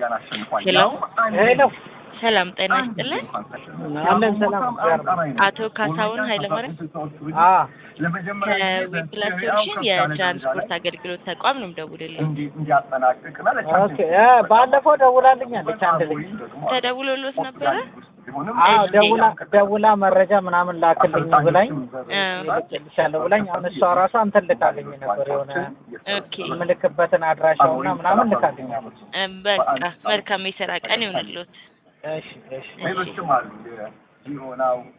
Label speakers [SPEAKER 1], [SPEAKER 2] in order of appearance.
[SPEAKER 1] ሄሎ
[SPEAKER 2] ሄሎ
[SPEAKER 1] ሰላም ጤና ይስጥልን።
[SPEAKER 2] አለን ሰላም
[SPEAKER 1] አቶ ካሳሁን ኃይለማርያም
[SPEAKER 2] አ
[SPEAKER 1] ከዊፕላስ ሶሉሽን የትራንስፖርት አገልግሎት ተቋም ነው የምደውልልኝ።
[SPEAKER 2] ኦኬ እ ባለፈው ደውላልኛለች አንድ ልጅ
[SPEAKER 1] ተደውሎሎት ነበረ?
[SPEAKER 2] አዎ ደውላ ደውላ መረጃ ምናምን ላክልኝ ብላኝ
[SPEAKER 1] እ
[SPEAKER 2] ልክልሻለሁ ብላኝ አሁን እሷ ራሷ እንትን ልካልኝ ነበር የሆነ
[SPEAKER 1] ኦኬ
[SPEAKER 2] የምልክበትን አድራሻውና ምናምን ልካልኛለች
[SPEAKER 1] እ በቃ መልካም የስራ ቀን ይሁንልዎት።
[SPEAKER 2] እሺ እሺ
[SPEAKER 1] እሺ